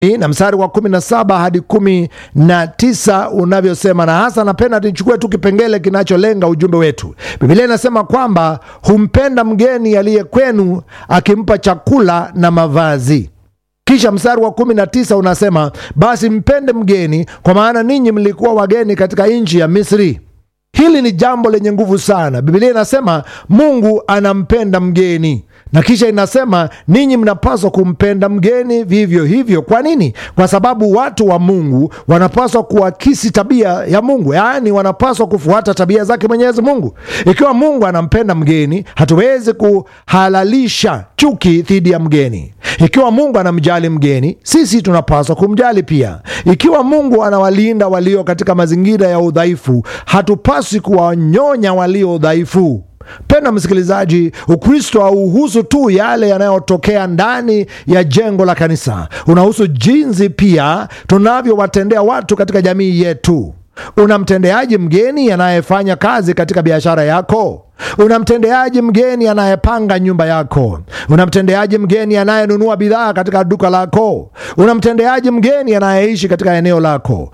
na mstari wa kumi na saba hadi kumi na tisa unavyosema, na hasa napenda tuchukue tu kipengele kinacholenga ujumbe wetu. Biblia inasema kwamba humpenda mgeni aliye kwenu, akimpa chakula na mavazi. Kisha mstari wa kumi na tisa unasema basi mpende mgeni, kwa maana ninyi mlikuwa wageni katika nchi ya Misri. Hili ni jambo lenye nguvu sana. Biblia inasema Mungu anampenda mgeni, na kisha inasema ninyi mnapaswa kumpenda mgeni vivyo hivyo. Kwa nini? Kwa sababu watu wa Mungu wanapaswa kuakisi tabia ya Mungu, yaani wanapaswa kufuata tabia zake Mwenyezi Mungu. Ikiwa Mungu anampenda mgeni, hatuwezi kuhalalisha chuki dhidi ya mgeni. Ikiwa Mungu anamjali mgeni, sisi tunapaswa kumjali pia. Ikiwa Mungu anawalinda walio katika mazingira ya udhaifu, hatupaswi kuwanyonya walio dhaifu. Penda msikilizaji, Ukristo hauhusu tu yale yanayotokea ndani ya jengo la kanisa, unahusu jinsi pia tunavyowatendea watu katika jamii yetu. Unamtendeaji mgeni anayefanya kazi katika biashara yako? Unamtendeaji mgeni anayepanga nyumba yako? Unamtendeaji mgeni anayenunua bidhaa katika duka lako? Unamtendeaji mgeni anayeishi katika eneo lako?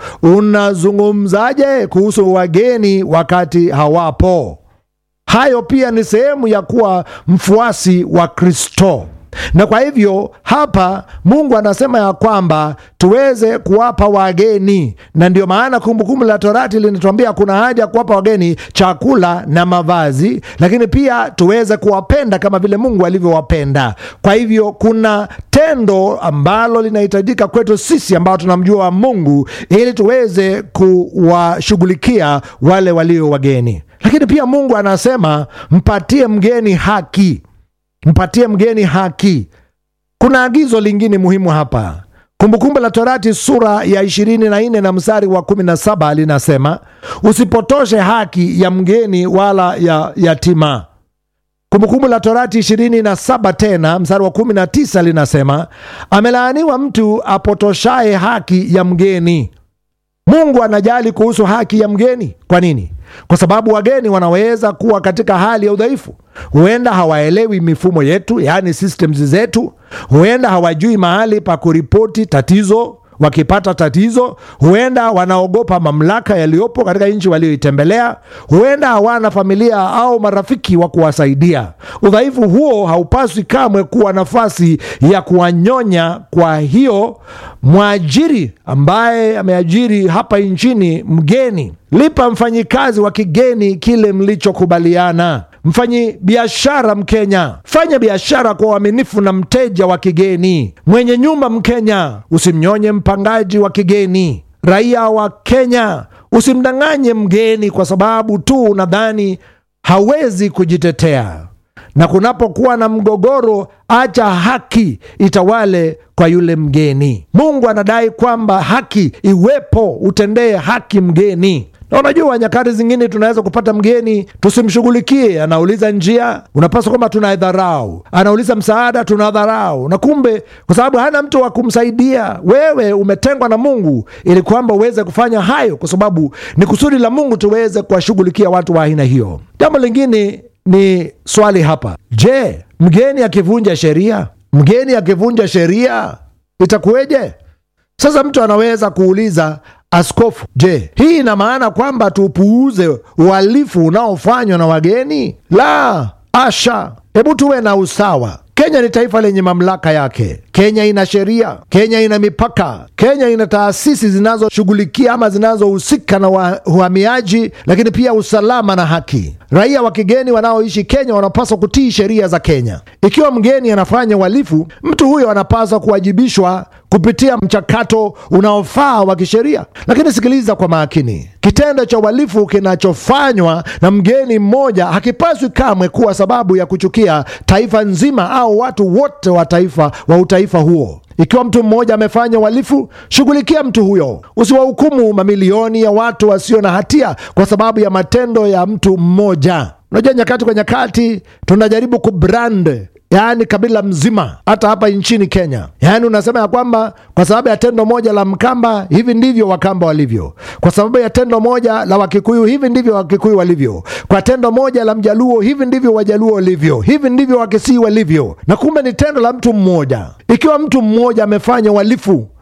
Unazungumzaje kuhusu wageni wakati hawapo? Hayo pia ni sehemu ya kuwa mfuasi wa Kristo. Na kwa hivyo hapa Mungu anasema ya kwamba tuweze kuwapa wageni, na ndio maana Kumbukumbu la Torati linatuambia kuna haja ya kuwapa wageni chakula na mavazi, lakini pia tuweze kuwapenda kama vile Mungu alivyowapenda. Kwa hivyo kuna tendo ambalo linahitajika kwetu sisi ambao tunamjua Mungu ili tuweze kuwashughulikia wale walio wageni, lakini pia Mungu anasema mpatie mgeni haki mpatie mgeni haki. Kuna agizo lingine muhimu hapa. Kumbukumbu la Torati sura ya 24 na mstari wa 17 linasema usipotoshe haki ya mgeni wala ya yatima. Kumbukumbu la Torati 27 tena mstari wa 19 linasema amelaaniwa mtu apotoshaye haki ya mgeni. Mungu anajali kuhusu haki ya mgeni. Kwa nini? Kwa sababu wageni wanaweza kuwa katika hali ya udhaifu. Huenda hawaelewi mifumo yetu, yaani systems zetu. Huenda hawajui mahali pa kuripoti tatizo wakipata tatizo. Huenda wanaogopa mamlaka yaliyopo katika nchi walioitembelea. Huenda hawana familia au marafiki wa kuwasaidia. Udhaifu huo haupaswi kamwe kuwa nafasi ya kuwanyonya. Kwa hiyo mwajiri ambaye ameajiri hapa nchini mgeni, lipa mfanyikazi wa kigeni kile mlichokubaliana. Mfanyi biashara Mkenya, fanya biashara kwa uaminifu na mteja wa kigeni. Mwenye nyumba Mkenya, usimnyonye mpangaji wa kigeni. Raia wa Kenya, usimdanganye mgeni kwa sababu tu unadhani hawezi kujitetea. Na kunapokuwa na mgogoro, acha haki itawale kwa yule mgeni. Mungu anadai kwamba haki iwepo, utendee haki mgeni na unajua nyakati zingine tunaweza kupata mgeni tusimshughulikie. Anauliza njia, unapaswa kwamba tunaidharau. Anauliza msaada, tunadharau, na kumbe kwa sababu hana mtu wa kumsaidia, wewe umetengwa na Mungu ili kwamba uweze kufanya hayo, kwa sababu ni kusudi la Mungu tuweze kuwashughulikia watu wa aina hiyo. Jambo lingine ni swali hapa, je, mgeni akivunja sheria, mgeni akivunja sheria itakuweje? Sasa mtu anaweza kuuliza Askofu, je, hii ina maana kwamba tupuuze uhalifu unaofanywa na wageni? La asha, hebu tuwe na usawa. Kenya ni taifa lenye mamlaka yake. Kenya ina sheria, Kenya ina mipaka, Kenya ina taasisi zinazoshughulikia ama zinazohusika na uhamiaji, lakini pia usalama na haki. Raia wa kigeni wanaoishi Kenya wanapaswa kutii sheria za Kenya. Ikiwa mgeni anafanya uhalifu, mtu huyo anapaswa kuwajibishwa kupitia mchakato unaofaa wa kisheria. Lakini sikiliza kwa makini, kitendo cha uhalifu kinachofanywa na mgeni mmoja hakipaswi kamwe kuwa sababu ya kuchukia taifa nzima au watu wote wa taifa wa utaifa huo. Ikiwa mtu mmoja amefanya uhalifu, shughulikia mtu huyo. Usiwahukumu mamilioni ya watu wasio na hatia kwa sababu ya matendo ya mtu mmoja. Unajua, nyakati kwa nyakati tunajaribu kubrand yaani kabila mzima, hata hapa nchini Kenya. Yaani unasema ya kwamba kwa sababu ya tendo moja la Mkamba, hivi ndivyo Wakamba walivyo. Kwa sababu ya tendo moja la Wakikuyu, hivi ndivyo Wakikuyu walivyo. Kwa tendo moja la Mjaluo, hivi ndivyo Wajaluo walivyo. Hivi ndivyo Wakisii walivyo, na kumbe ni tendo la mtu mmoja. Ikiwa mtu mmoja amefanya uhalifu